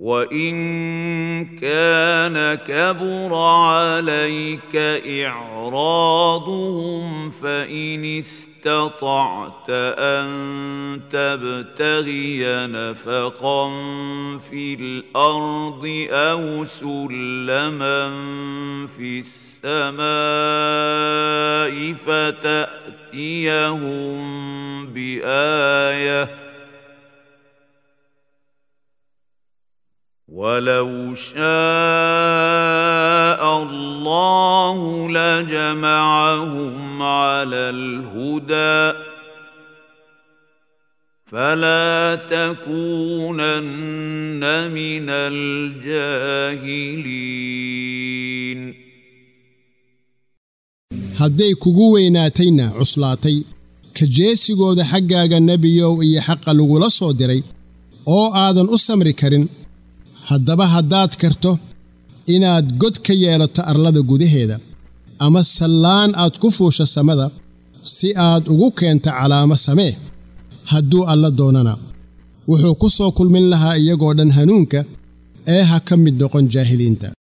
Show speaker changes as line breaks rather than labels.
وان كان كبر عليك اعراضهم فان استطعت ان تبتغي نفقا في الارض او سلما في السماء فتاتيهم بايه ولو شاء الله لجمعهم على الهدى فلا تكونن من الجاهلين
hadday kugu weynaatayna cuslaatay ka jeesigooda xaggaaga nebiyow iyo xaqa lagula soo diray oo aadan u samri karin haddaba haddaad karto inaad god ka yeelato arlada gudaheeda ama sallaan aad ku fuusho samada si aad ugu keento calaamo samee hadduu alla doonana wuxuu ku soo kulmin lahaa iyagoo dhan hanuunka ee ha ka mid noqon jaahiliinta